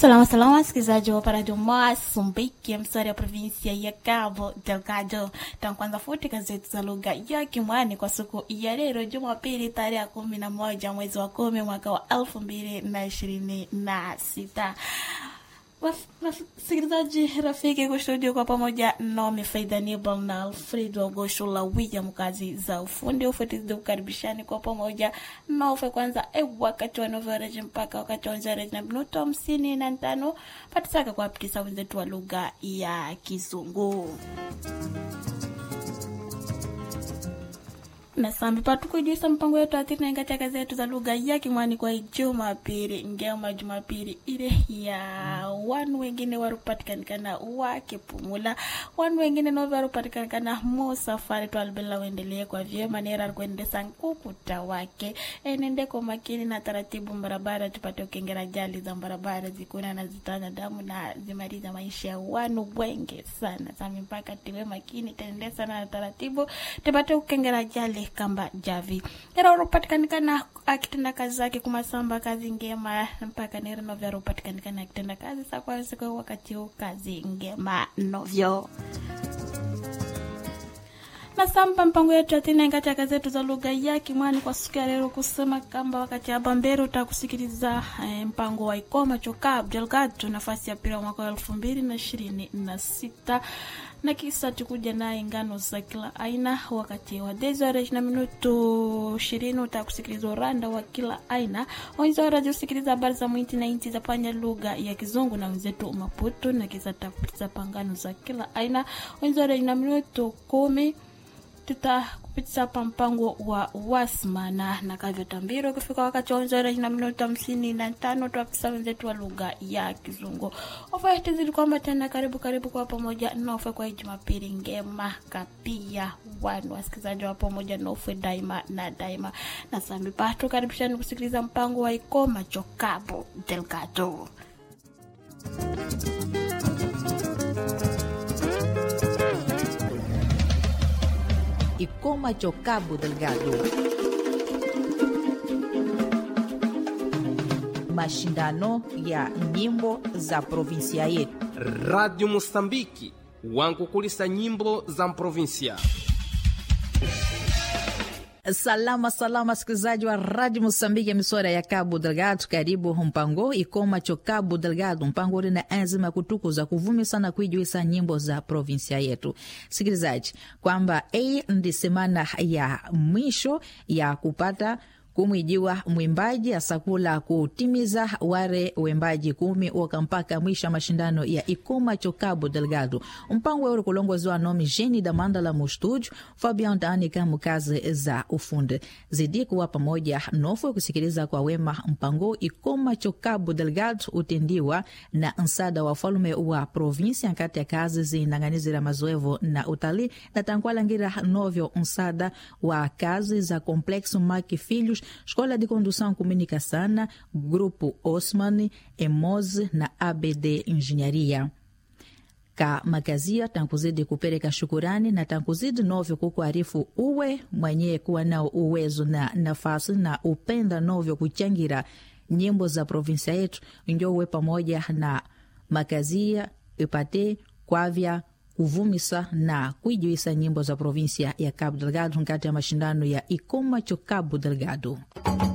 Salama salama, wasikilizaji wa Paradio Msumbiki, msari ya provinsia ya Cabo Delgado. Tankwanza futi gazeti za lugha ya Kimwani kwa siku ya leo Jumapili tarehe ya kumi na moja mwezi wa kumi mwaka wa elfu mbili na ishirini na sita. Wasikilizaji rafiki kustudio kwa pamoja nami Faida Nibal na Alfredo Goshula William, kazi za ufundi ufatizi ukaribishani kwa pamoja naufe kwanza e wakati wa novereji mpaka wakati wa nzereji na minuto hamsini na tano patisaka kuwapitisa wenzetu wa lugha ya Kizungu na sambi patukujisa mpango yetu atiri nainga chaka zetu za lugha ya Kimwani kwa Jumapili ngema Jumapili ile ya wanu wengine warupatikanikana wakipumula wanu wengine novi warupatikanikana musafari twalibela uendelee kwa vyema nera kuendesa nkukuta wake enende kwa makini na taratibu barabara tupate ukengera jali za barabara zikuna na zitanya damu na zimaliza maisha ya wanu wengi sana sami mpaka tiwe makini tende sana na taratibu tupate ukengera jali kamba javi era uropatikanikana akitenda kazi zake kumasamba kazi ngema mpaka nera novyo aropatikanikana akitenda kazi sakwasiko wakati huu kazi ngema novyo na sampa mpango yetu atina katika zetu za lugha ya Kimwani kwa siku ya leo kusema kamba wakati hapa mbele utakusikiliza eh, mpango wa Ikoma Choka Abdelgado nafasi ya pili mwaka wa elfu mbili na ishirini na sita na kisa tukuja naye ngano za kila aina wakati wa desore na minuto ishirini utakusikiliza uranda wa kila aina wenzora usikiliza habari za mwiti na inti za panya lugha ya Kizungu na wenzetu Maputo na kisa takupiza pangano za kila aina wenzora na minuto kumi tutakupitisa pa mpango wa wasmana na kavyo tambiro kufika wakati wa onzora na minuto hamsini na tano tuwapisa wenzetu wa lugha ya Kizungu. Ofa zili kwamba tena karibu karibu kwa pamoja nofe kwa Jumapili ngema kapia wanu wasikilizaji wa pamoja nofe daima na daima na sambi patu karibishani kusikiliza mpango wa Ikoma Chokabo Delgado. Ikoma Cabo Delgado. Mashindano ya nyimbo za provinsia yetu. Radio Mosambiki wankukulisa nyimbo za provinsia. Salama salama, sikilizaji wa Radio Mosambiki, misora ya Cabo Delgado, karibu mpango ikoma cho Cabo Delgado, mpango uri na enzima ya kutukuza kuvumisa na kuijuisa nyimbo za provinsia yetu. Sikilizaji, kwamba hii ndi semana ya mwisho ya kupata kumwijiwa mwimbaji asakula kutimiza ware wembaji kumi woka mpaka mwisho mashindano ya ikuma cho Cabo Delgado mpango euri kulongozwa nomi Jeni da Mandala mu studio Fabian Danika mukazi za ufundi zidi kuwa pamoja nofu kusikiliza kwa wema mpango ikuma cho Cabo Delgado utendiwa na nsada wa falume wa provinsia nkati ya kazi zinang'anizira mazoevo na utalii na tankwalangira novyo nsada wa kazi za complexo Maki Filhos Escola de Condução Comunicação, Grupo Osman, Emoz na ABD Engenharia. Ka makazia tankuzidi kupereka shukurani na tankuzidi novyo kukuarifu uwe mwenye kuwa nao uwezo na nafasi na upenda novyo kuchangira nyimbo za provinsia yetu njo uwe pamoja na makazia ipate kwavya kuvumisa na kuijuisa nyimbo za provinsia ya Cabo Delgado nkati ya mashindano ya Ikoma cho Cabo Delgado.